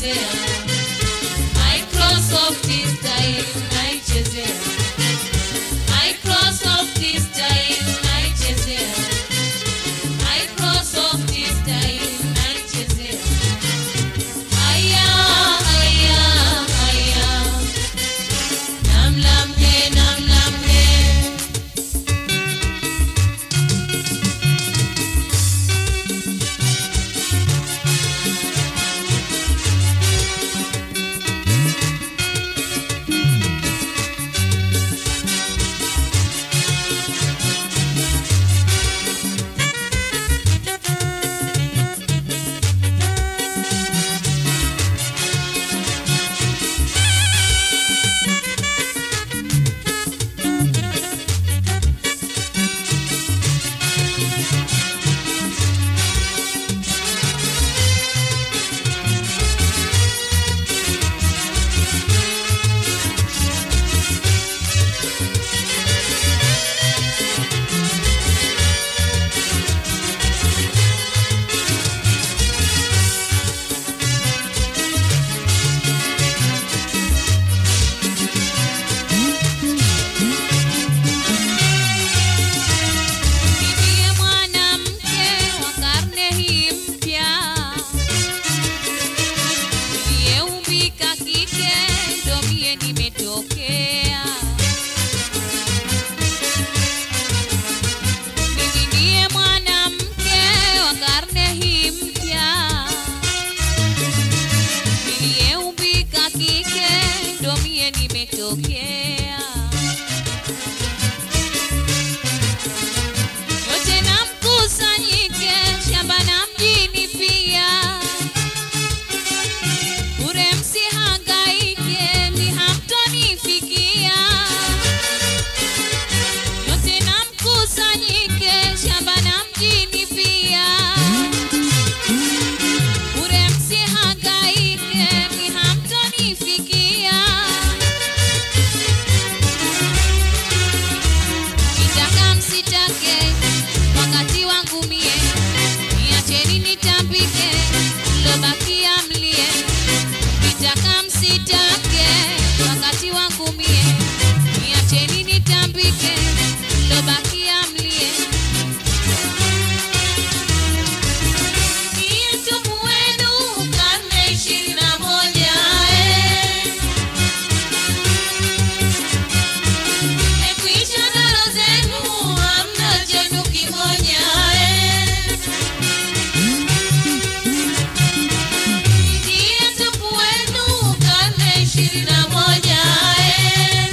naichezea Microsoft style naichezea Microsoft style naichezea Microsoft style naichezea Haya haya haya Namlamhe namlamhe Ndiye mwanamke wa karne hii mpya niliyeumbika kike, ndo mie nimetokea. Mimi ndiye mwanamke wa karne hii mpya niliyeumbika kike, ndo mie nimetokea. yote na mkusanyike shamba na mjini pia, bure msihangaike, ni hamtonifikia. Yote na mkusanyike shamba na mjini pia, bure msihangaike, ni hamtonifikia. Kitaka msitake wakati wangu mie, niacheni nitambike, mlobakia mlie. Kitaka msitake wakati wangu mie, niacheni nitambike, mlobakia mlie. Niye mtumu wenu karne ishirini na moja eh. Mmekwisha ndaro zenu, hamna chenu kimoja eh. Ndiye mtupu wenu karne ishirini na moja eh.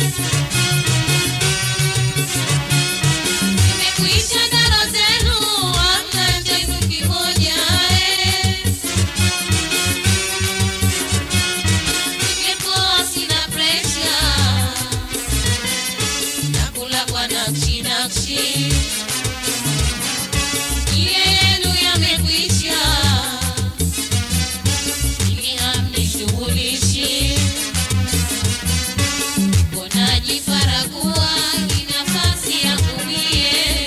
Mmekwisha ndaro zenu, hamna chenu kimoja eh. Nimepoa, sina pressure nakula kwa nakshi nakshi, ile yenu yamekwisha, mimi hamnishughulishi, konaji faragua ni nafasi yangu mie,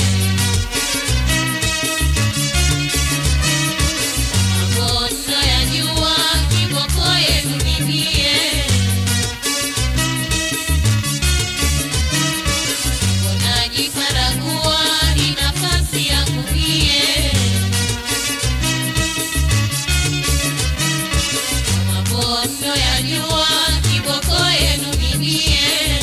mambo mnayajua, kiboko yenu ni mie Unajifaragua ni nafasi yangu mie, mabondo ya jua kiboko yenu ni mie.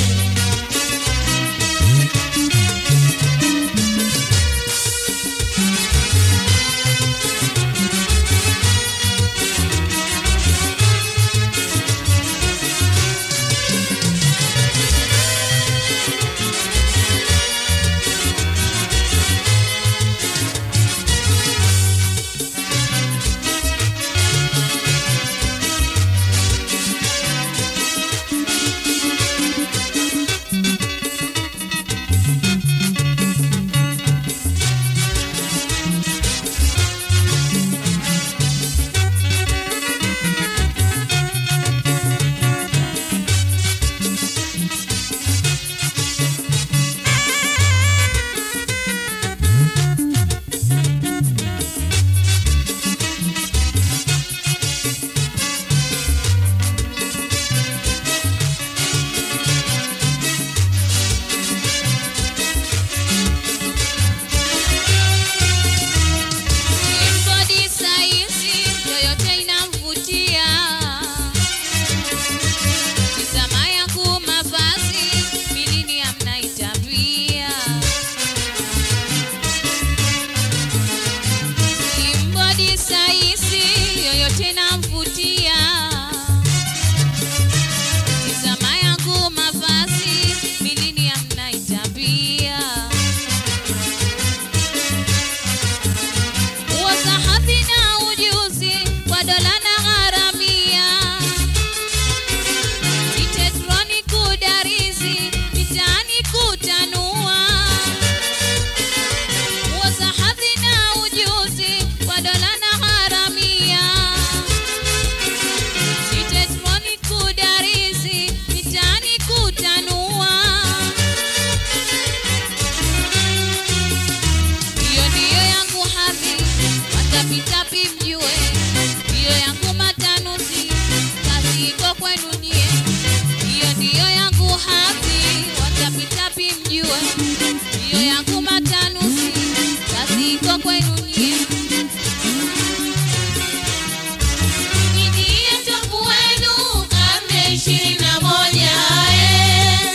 yangu matanuzi, kazi iko kwenu nyie. Ndiye topu wenu karne ishirini na moja eh.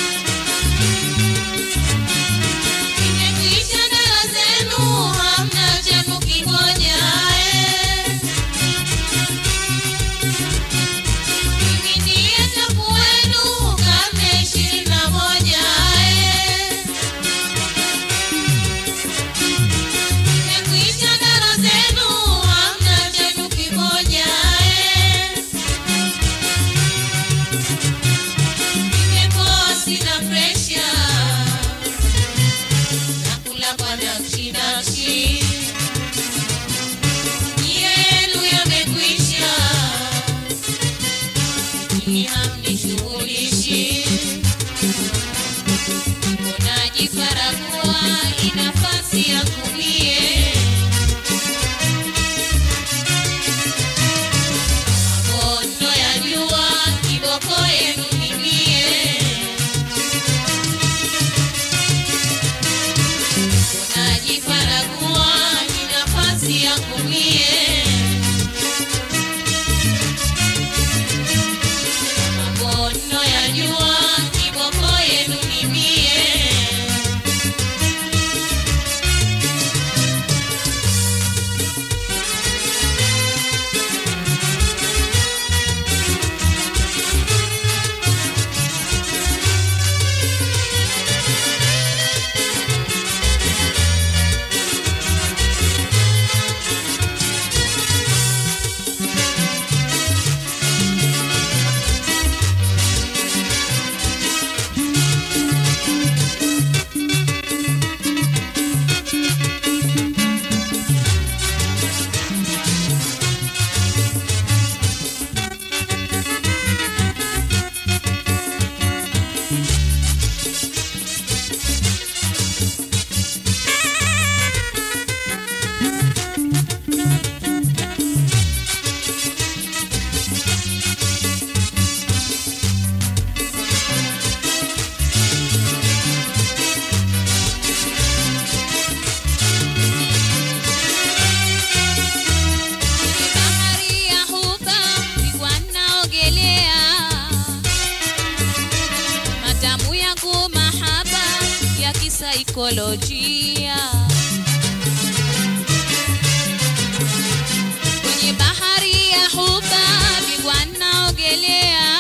Imekwisha dara zenu, hamna cha kukingoja eh. Mimi ndiye topu wenu karne ishirini na moja eh. Imekwisha dara zenu, hamna chenu kimoja eh. Nimepoa sina presha, nakula kwa nakshi nakshi, yenu yamekwisha, nyinyi hamnishughulishi, unajifaragua inafasi ya kumie mabondo ya jua kiboko yenu nimie unajifaragua ni nafasi ya kumie mabondo ya jua kiboko yenu nimie Kwenye bahari ya huba nilikuwa naogelea, matamu yangu mahaba ya kisaikolojia. Kwenye bahari ya huba nilikuwa naogelea,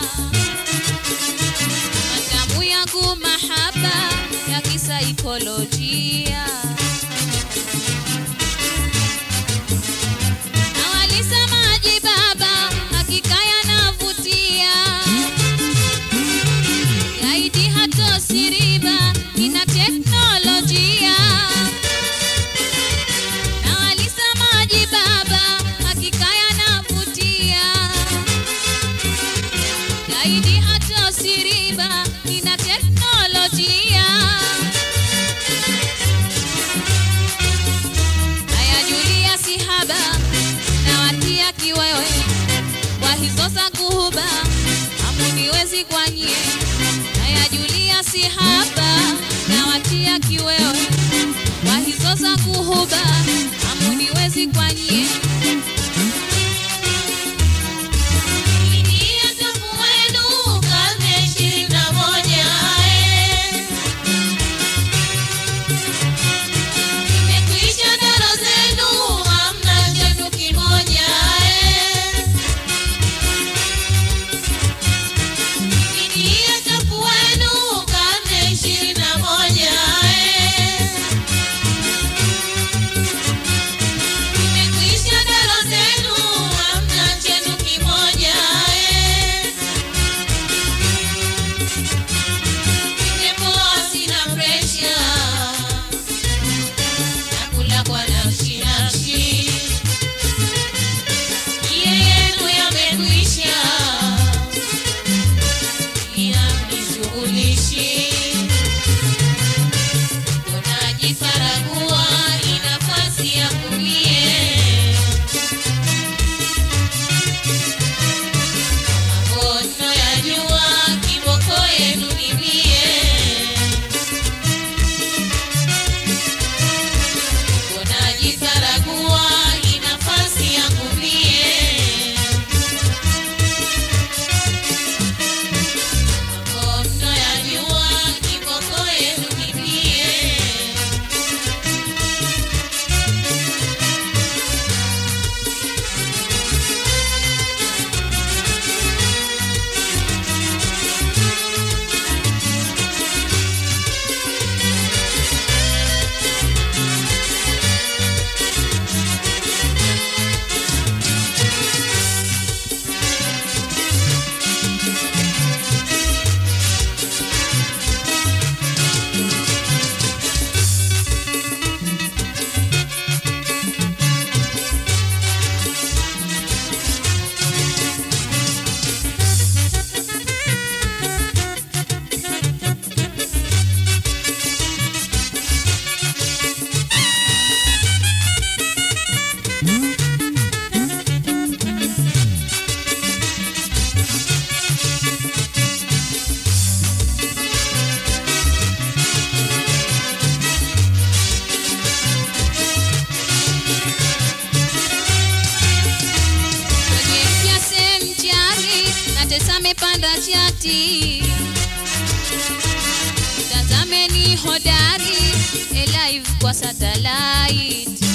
matamu yangu mahaba ya kisaikolojia. Na walisemaje baba, hakika yanavutia. Gaidi hata siriba ina teknolojia. Na walisemaje baba, hakika yanavutia. Gaidi hata siriba ina teknolojia. Haya Julia sihaba na watia kiwewe kwa hizo za kuhuba hamuniwezi kwanye. Haya Julia sihaba na watia kiwewe kwa hizo za kuhuba hamuniwezi kwanye. Ndiye topu wenu karne ishirini na moja eh. Imekwisha daro zenu, hamna chenu kimoja eh. Ndiye topu wenu karne ishirini na moja eh. Imekwisha natesa amepanda chati tazameni hodari elive kwa satellite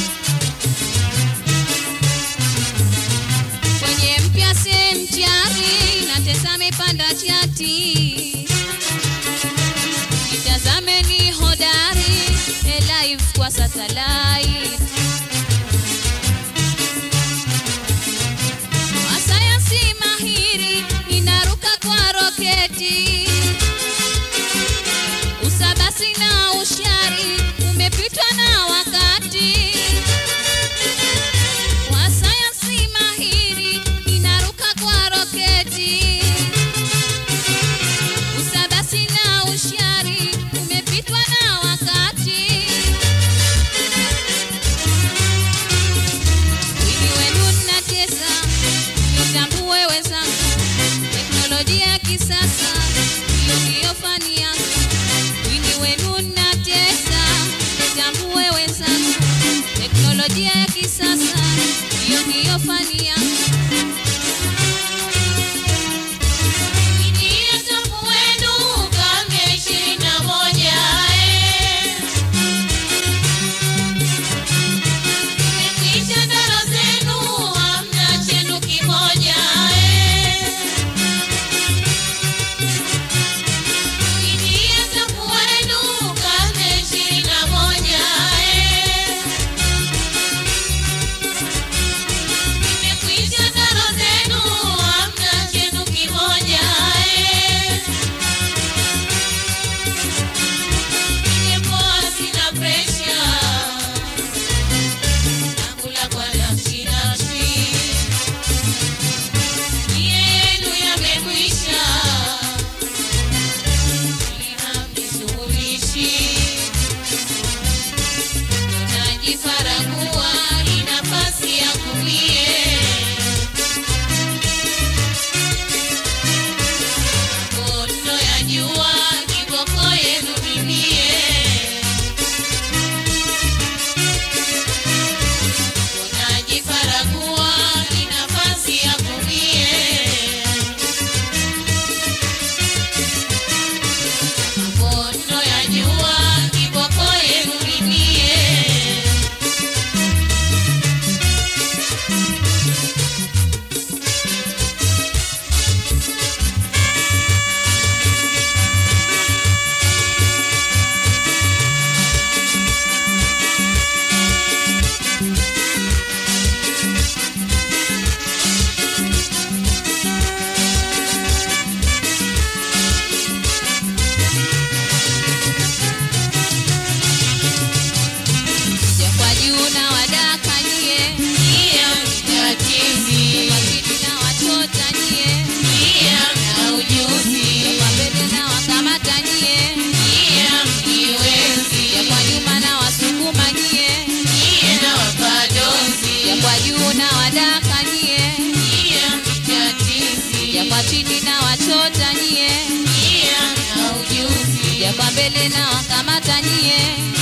kwenye mpya semchari natesa amepanda chati itazameni hodari elive kwa satellite masayansi mahiri inaruka kwa roketi usabasi na ushari umepitwa na wakati wasayansi mahiri inaruka kwa roketi usabasi na ushari umepitwa na wakati wini wenu natesa nitambue wenzangu teknolojia ya kisasa hiyo ndiyo fani yangu wini wenu natesa nitambue wenzangu teknolojia ya kisasa hiyo ndiyo fani yangu Ingia tamu wenu karne ishirini na moja eh. Imekwisha ndaro zenu hamna chenu kimoja eh. Ingia tamu wenu karne ishirini na moja eh. Imekwisha ndaro zenu hamna chenu kimoja eh. Ningepoa sina presha nakula kwa nafsi nafsi yenu yamekwisha ili hamnishughulishi najifaragua ni nafasi ya kumie Moto ya jua kiboko yenu mimie Unajifaragua ni nafasi ya kumie Moto ya jua kiboko yenu mimie ja kwa juu na wadaka nyie Iya mtatizi kwa chini na wachota nyie Iya na ujuzi ja kwa mbele na wakamata nyie Iya mjiwezi ja kwa nyuma na wasukuma nyie Iya na wapadozi ja kwa juu na wadaka nyie Iya mtatizi ja kwa chini na wachota nyie Iya na ujuzi ja kwa mbele na wakamata nyie